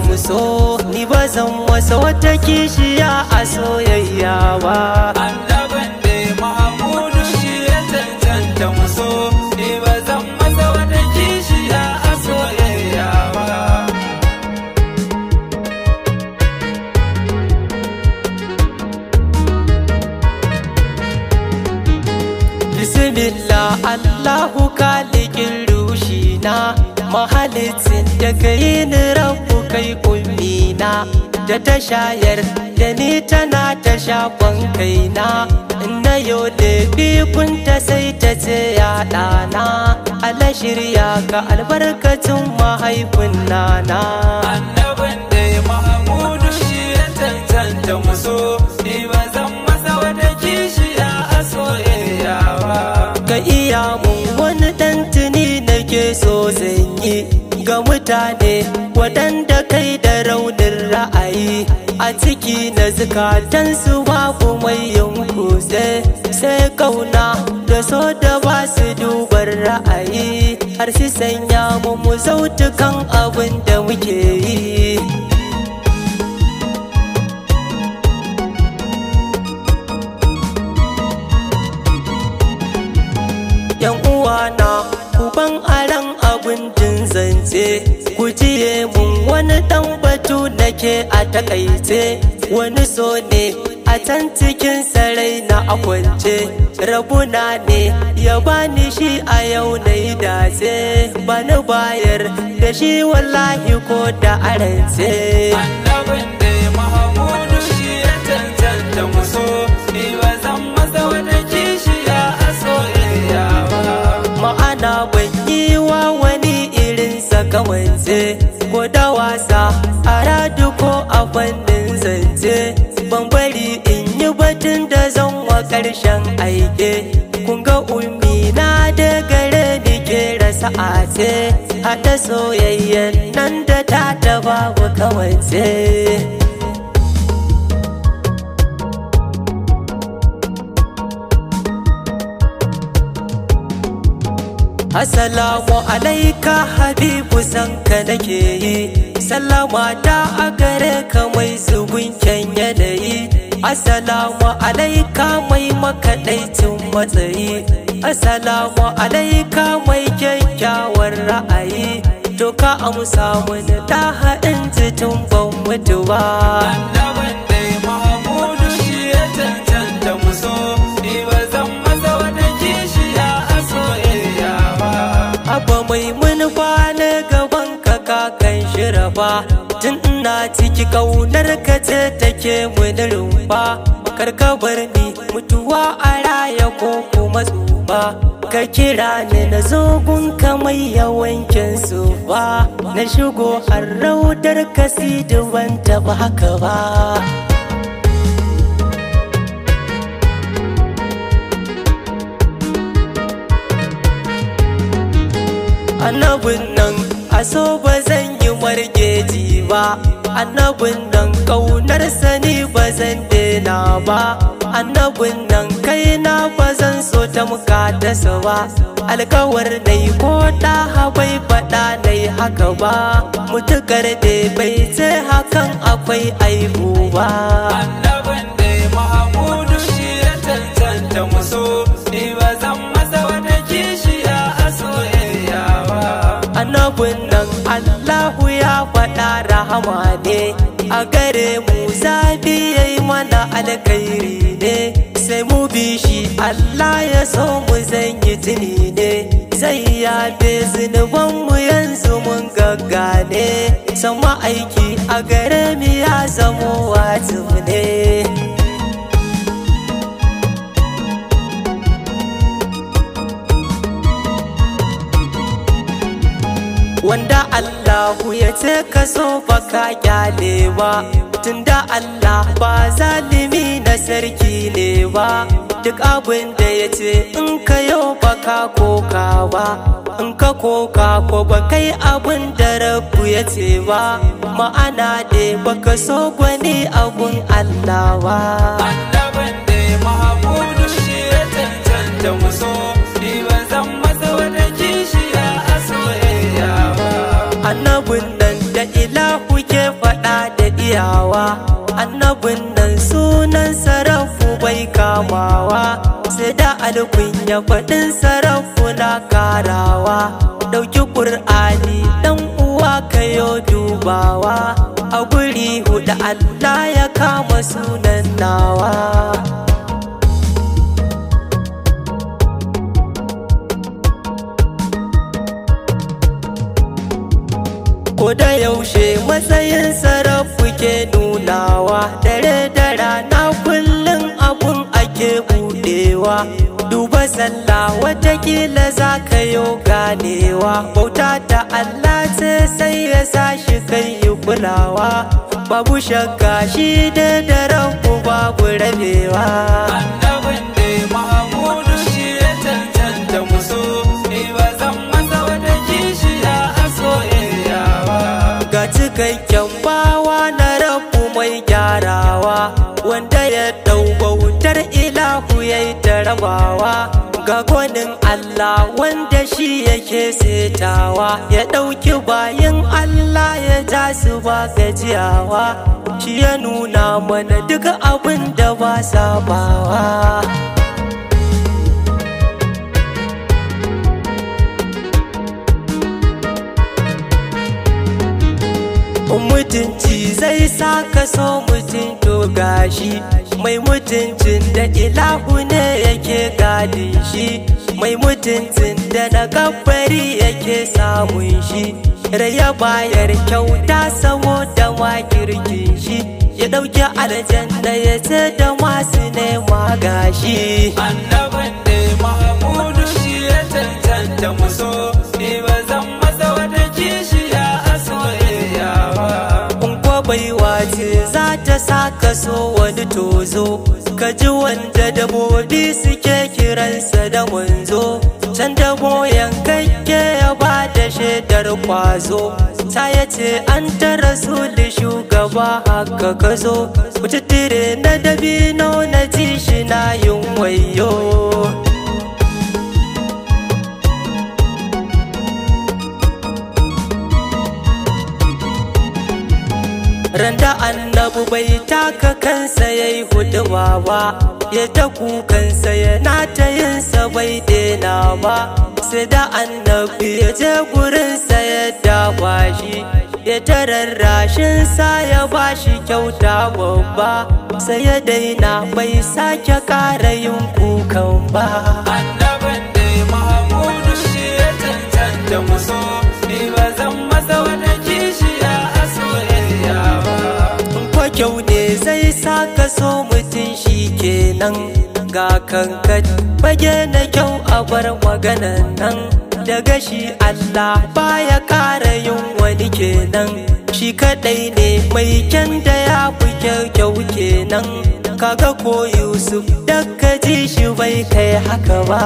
muso ni ba zan masa wata kishiya a soyayya ba annabin da mahamudu shi ya cancanta muso ni ba zan masa wata kishiya a soyayya ba Bismillah Allahu kalikin rushina mahalicin da kai ni rabu kai ummina da ta shayar da ni tana ta shafan kaina na yau da bikunta sai ta ce ya ɗana ala shirya ka albarkacin mahaifin nana annabin da mahamudu shi ya cancanta muso ni ba zan masa wata kishiya a soyayya ba ka iya mun wani ɗan tuni nake so zan yi ga mutane waɗanda kai da raunin ra'ayi a ciki na zukatansu babu mai yankuse sai kauna da so da ba su dubar ra'ayi har su sanya mu mu zautukan abin da muke yi yan uwana kuban aran abin jin zance ku jiye mun wani dan batu nake a takaice wani so ne a can cikin sarai na akwance rabuna ne ya bani shi a yau na yi dace bani bayar da shi wallahi ko da arance annabin da mahamudu shi ya cancanta muso ni ba zan masa wata kishiya a soyayya ba ma'ana ban yi wa wani irin sakamance ko da wasa a radu ko a fannin zance ban bari in yi batun da zan wa ƙarshen aike kun ga ummi na da gare ni ke rasa ace haɗa soyayyen nan da ta ta babu kawance Assalamu alaika habibu sanka nake yi Sallama ta a gare ka mai zubin kyan yanayi Assalamu alaika mai makaɗaicin matsayi Assalamu alaika mai kyakkyawar ra'ayi To ka amsa mini ta haɗin tun ban mutu ba annabin da mahamudu shi ya cancanta muso ni ba zan masa wata kishiya a soyayya ba Abba mai manufa na gaban ka kakan shira ba Tun ina ciki kaunar ka ce take mini rumfa Karka bar ni mutuwa a raya ko kuma tsufa Ka kira ni na zogun ka mai yawancin su ba Na shigo har raudar ka ban taɓa haka ba annabin nan a so ba zan yi margeji ba annabin nan kaunar sani ba zan dena ba annabin nan kaina ba zan so ta muka dasa ba alkawar nai ko da bai faɗa nai haka ba mutukar da bai ce hakan akwai aibu ba annabin da mahamudu shi ya cancanta muso ni ba zan masa wata kishiya a soyayya ba annabin nan Allahu ya faɗa rahama ne a gare mu zabi ya yi mana alkhairi ne sai mu bi shi Allah ya so mu zan yi tuni ne zai yafe zunuban mu yanzu mun gaggane sama aiki a gare mu ya zamo wajibi ne wanda Allahu ya ce ka so baka kyale ba tunda Allah ba zalimi na sarki ne ba duk abin da ya ce in ka yau baka koka ba in ka koka ko ba kai abin da rabu ya ce ba ma'ana da baka so gwani abun Allah ba annabin da mahamudu shi ya cancanta muso ni ba zan masa wata kishiya a soyayya ba annabin nan da ilahu ke sai da alkunya faɗin sarakuna karawa ɗauki ƙur'ani ɗan uwa kayo dubawa a guri huɗu Allah ya kama sunan nawa ko da yaushe matsayin sarrafu ke nunawa dare da rana kullum abun ake budewa duba sallah watakila za ka yi ganewa bauta ta Allah ce sai ya sa shi kai yi kulawa babu shakka shi da daren babu rabewa annabin da mahamudu shi ya cancanta musu ni ba zan masa wata kishiya a soyayya ba ga cikakken bawa na rabu mai gyarawa wanda ya dau bautar ilahu ya yi tarabawa ga gwanin Allah wanda shi yake setawa ya ɗauki bayan Allah ya ja su ba gajiyawa shi ya nuna mana duk abin da ba sabawa mutunci zai sa ka so mutum to gashi mai mutuncin da ilahu ne yake gadin shi mai mutuncin da na gabbari yake samun shi raya bayar kyauta saboda makirkin shi ya ɗauki aljanna ya ce da masu nema gashi annabin da mahamudu shi ya cancanta musu ni ba zan masa wata kishiya a soyayya ba baiwa ce za ta sa ka so wani tozo ka ji wanda dabobi suke kiransa da wanzo can da boyan kakke ya ba da shaidar kwazo ta ya ce an ta rasuli shugaba haka ka zo kututture na dabino na ji shi na yin wayo randa annabu bai taka kansa ya yi huduwa ba ya ta kukansa yana ta yinsa bai dena ba sai da annabi ya je gurinsa ya dawa shi ya tararrashin sa ya ba shi kyauta babba sai ya daina bai sake kara yin kukan ba annabin da mahamudu shi ya cancanta musu ni ba zan masa wata kishiya a soyayya ba kwa kyau ne zai sa ka so mutum shi kenan ga kankan fage na kyau a bar maganan nan daga shi Allah baya kara yin wani kenan shi kadai ne mai kyan da ya fi kyau kenan kaga ko Yusuf daga ji shi bai kai haka ba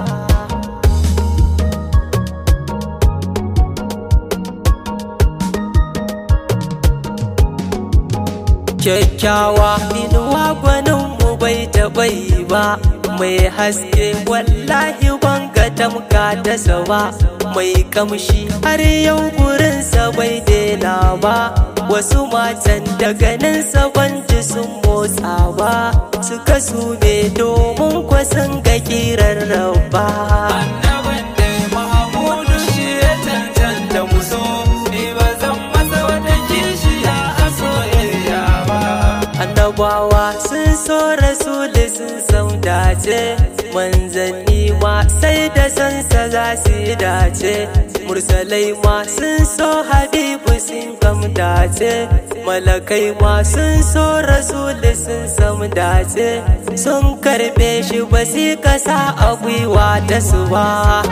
kyakkyawa inuwa gwaninmu bai taɓa yi ba mai haske wallahi banga tamka ta ba mai kamshi har yau gurinsa bai daina ba wasu matan da ganinsa ban ji sun motsa ba suka sume domin kwasan ga kiran rabba annabin da mahamudu shi ya cancanta musu ni ba zan masa wata kishiya a soyayya ba annabawa sun so rasuli sun san dace manzanni ma sai da sansa za su yi dace mursalai ma sun so habibu sun kam dace malakai ma sun so rasuli sun sam dace sun karbe shi ba su kasa a gwiwa ta su ba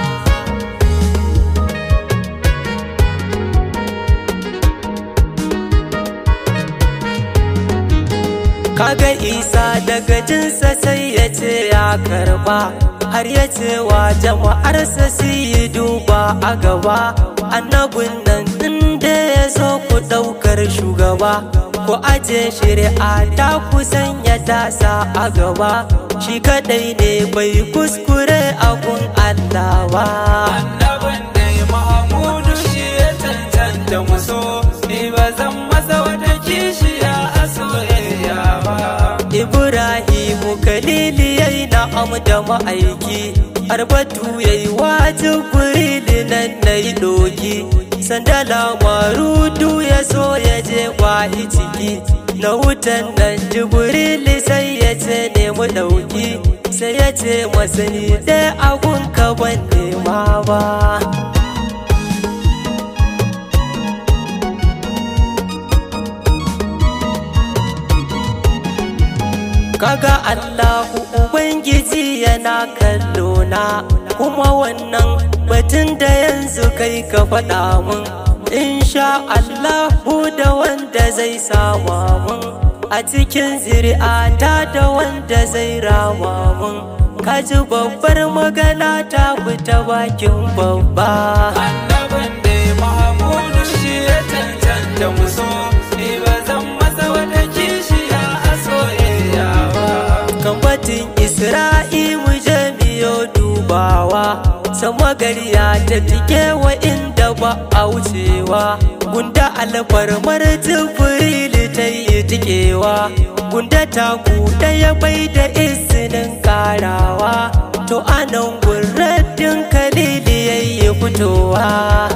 kaga isa daga jinsa sai ya ce ya karba har ya ce wa jama'arsa su yi duba a gaba annabin nan inda ya zo ku ɗaukar shugaba ku aje shari'a ta ku sanya tasa a gaba shi kadai ne bai kuskure abun Allah ba annabin da mahamudu shi ya cancanta musu ni ba zan masa wata kishiya a soyayya ba Ibrahimu kalili yayi na amu da ma'aiki arbatu ya yi wajibiri nan na yi doki sandala marudu ya so ya je kwahi ciki na wutan nan jibrili sai ya ce nemi dauki sai ya ce masani ɗaya agun ka ban nema ba kaga Allahu Ubangiji yana kallo na kuma wannan batun da yanzu kai ka faɗa mun insha Allahu da wanda zai sama mun a cikin zuri'ata da wanda zai rama mun kaji babbar magana ta fita bakin babba annabin da mahamudu shi ya cancanta muso ni ba zan masa wata kishiya a soyayya ba kambatin isra'i mu je miyo dubawa sama gariya ta tike wa inda ba a wucewa gunda alfarmar jibrili ta yi tikewa gunda ta ya bai da izinin karawa to anan gurraddin kalili yayi fitowa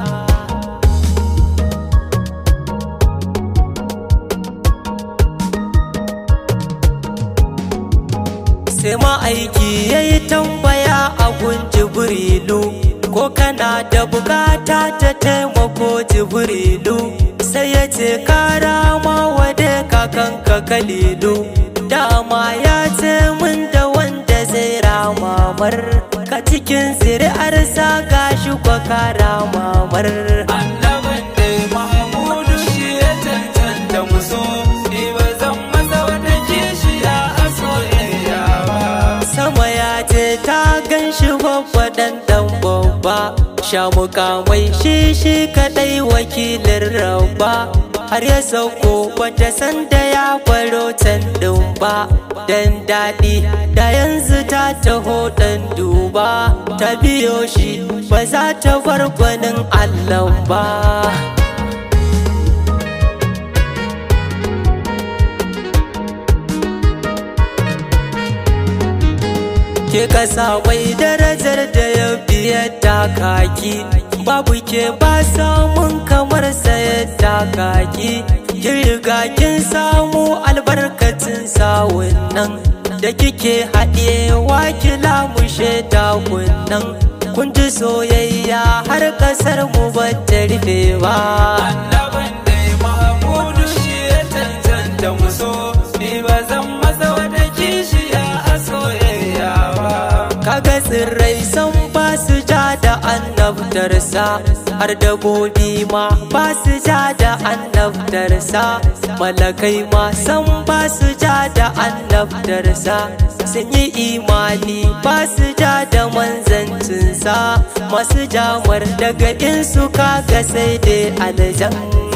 sai ma'aiki ya yi tambaya a gun jibrilu ko kana da bukata ta taimako jibrilu sai ya ce kara ma wade kakanka kalilu dama ya ce min da wanda zai ramamar ka cikin zuri'arsa gashi kwa kara mamar annabin da mahamudu shi ya cancanta muso ni ba zan masa wata kishiya a soyayya ba sama ya ce ta gan shi babba dan dan babba sha mukamai shi shi kadai wakilin rabba har ya sauko bata san da ya baro can din ba dan daɗi da yanzu ta taho dan duba ta biyo shi ba za ta bar gwanin allah ba ke kasa mai darajar da ya biya takaki babu ke ba samun kamar sayar takaki kin riga kin samu albarkacin sawun nan da kike haɗewa kila mushe takunan kun ji soyayya har ƙasar mu ba ta rufe ba annabin da mahamudu shi ya cancanta muso ni ba zan masa wata kishiya a soyayya ba kaga tsirrai san ba su ja da annabtarsa har dabobi ma ba su ja da annabtarsa malakai ma san ba su ja da annabtarsa sun yi imani ba su ja da manzancinsa masu jamar daga in su kaga sai dai aljan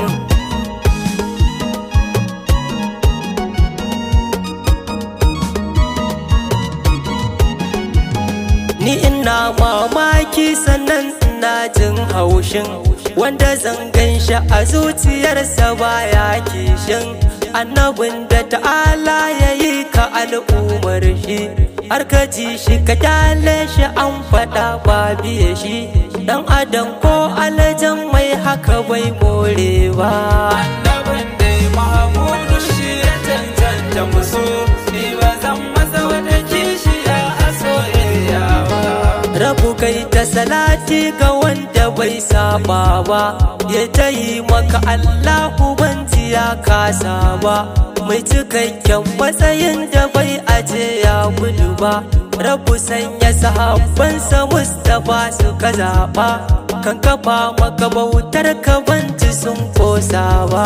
ni ina mamaki sannan ina jin haushin wanda zan gan shi a zuciyarsa baya kishin annabin da ta'ala ya yi ka al'ummar shi har ka ji shi ka kyale shi an faɗa ba biye shi dan adam ko alajan mai haka bai more ba annabin da mahamudu shi ya cancanta muso ni ba zan masa wata kishiya a soyayya ba rabu kai ta salati ga wanda bai saba ba ya ta yi maka Allahu banji ya kasa ba mai cikakken matsayin da bai aje ya gudu ba rabu sanya sahabbansa Mustapha suka zaɓa kan kafa maka bautar ka banji sun kosa ba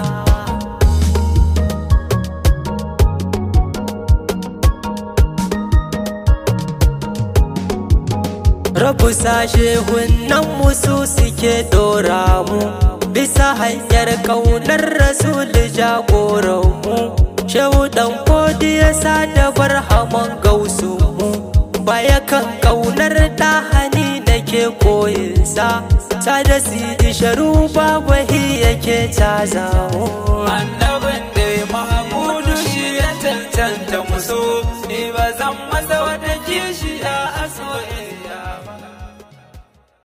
Rabu sashe hunnan musu suke dora mu bisa hanyar kaunar rasul jagoranmu shehu dan kodi ya sa da barhaman gausu mu baya kan kaunar ɗahani nake koyinsa ta da sidi sharu babu yake caza mu annabin